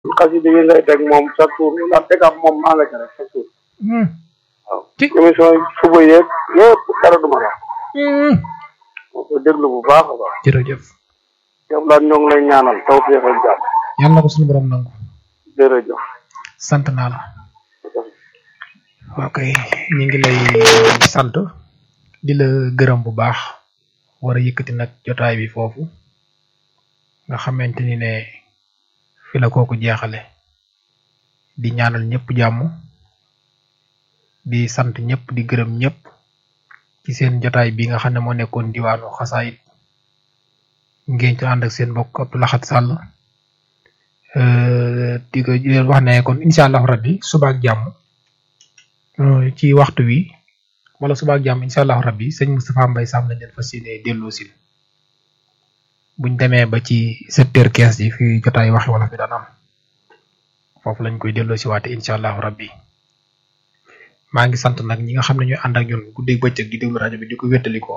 xasida yi ngay teg moom chaque jour ndax teg am moom maa nga ca rek chaque jour waaw Ci. émission yi suba yeeg yëpp dara du ma la moo ko déglu bu baax a baax jërëjëf yow daal ñoo ngi lay ñaanal taw féex ak jàmm yàlla na ko suñu borom nangu jërëjëf sant naa la ok ñu ngi lay sant di la gërëm bu baax war a yëkkati nag jotaay bi foofu nga xamante ni ne fi la kooku jeexale di ñaanal ñëpp jàmm di sant ñëpp di gërëm ñëpp ci seen jotaay bi nga xam ne moo nekkoon diwaanu xasaayit ngeen ci ànd ak seen mbokk Abdou Lahad Sall euh, di ko di leen wax ne kon incha allahu rabbi suba ak jàmm euh, ci waxtu wi wala suba ak jàmm incha allahu rabbi sëñ Moustapha Mbaye Sam lañ leen fas yéene delloo si buñ demee ba ci sept heures quinze yi fi jotaay waxi wala fi daan am foofu lañ koy delloo si waate incha allahu rabbi maa ngi sant nag ñi nga xam ne ñooy ànd ak ñun guddeeg bëccëg di déglu rajo bi di ko wéttalikoo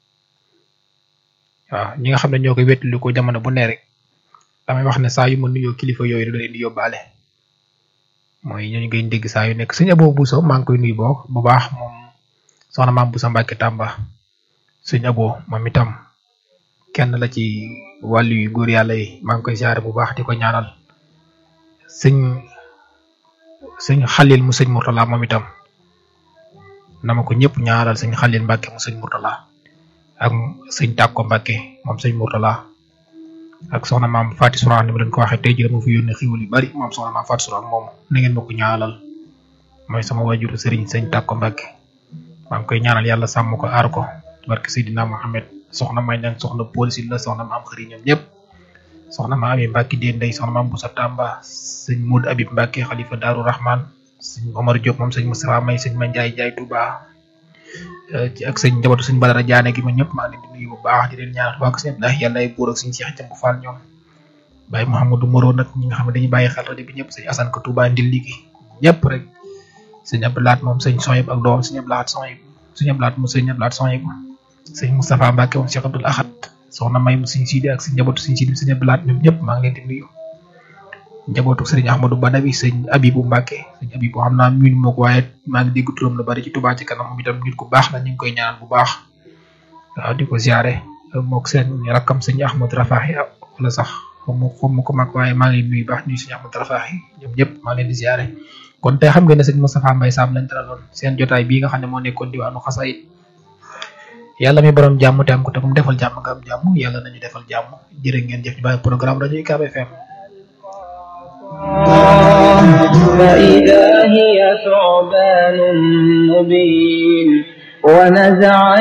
waaw ñi nga xam ne ñoo koy wéttalikoo jamono bu ne rek damay wax ne saa yu ma nuyoo kilifa yooyu da leen di yóbbaale mooy ñooñu ngay dégg saa yu nekk sëñ Abo Bousso maa ngi koy nuyu boo bu baax moom soxna maam Bousso Mbacke Tamba sëñ Abo moom itam kenn la ci wàllu yu góor yàlla yi maa ngi koy siyaare bu baax di ko ñaanal sëñ sëñ Xalil mu sëñ Mourtala moom itam na ma ko ñëpp ñaanal sëñ Xalil Mbacke mu sëñ Mourtala ak sëñ Tàkko Mbacke moom sëñ Mourtala ak soxna maam Fatou Sourang ni ma leen ko waxee tey jii dama fi yónnee xiwal yu bari moom soxna maam Fatou Sourang moom na ngeen ma ko ñaanal mooy sama wajuru sëriñ sëñ Tàkko Mbacke maa ngi koy ñaanal yàlla sàmm ko aar ko barke Seydina Mohamed soxna may nag soxna police la soxna maam xëri ñoom ñëpp soxna maam Abi Mbacke dee ndey soxna maam Boussa Tamba sëñ Moud Abib Mbacke xalifa Daaru Rahman sëñ Omar Diop moom sëñ Moustapha May sëñ Mandiaye Ndiaye Touba ci ak sëñ njabootu sëñ Badara Diané gi ma ñëpp maa ngi leen di nuyu bu baax di leen ñaanal waa sëñ ndax yàlla ay buur ak sëñ Cheikh Jëmb Fall ñoom Baye Mouhamadou Moro nag ñi nga xam ne dañuy bàyyi xel rajo bi ñëpp sëñ Assane ko Touba ndil ligi ñëpp rek sëñ Abdou Lahat moom sëñ Soyib ak doom sëñ Abdou Lahat Soyib sëñ Abdou Lahat moom sëñ Abdou Lahat Soyib sëñ Moustapha Mbacke moom Cheikh Abdoul Ahad soxna May mu sëñ Sidi ak sëñ njabootu sëñ Sidi sëñ Abdou Lahat ñoom ñëpp maa ngi leen di nuyu njabootu sëriñ Ahmadou Badawi sëñ Abibu Mbacke sëñ Abibu xam naa miin moo ko waaye maa ngi dégg turam lu bari ci Touba ci kanam moom itam nit ku baax la ñu ngi koy ñaanal bu baax waaw di ko ziare mook seen rakkam sëñ Ahmad Rafahi wala sax xamu xamu ko mag waaye maa ngi nuyu baax nuyu sëñ Ahmad Rafahi ñoom ñëpp maa ngi leen di ziare kon tey xam nga ne sëñ Moustapha Mbaye Sam lañ dalaloon seen jotaay bii nga xam ne moo nekkoon diwaanu xasaayit yàlla mi borom jàmm te am ko te mu defal jàmm nga am jàmm yàlla nañu defal jàmm jërë ngeen jëf ci bàyyi programme rajo UCAB FM فإذا هي ثعبان مبين ونزع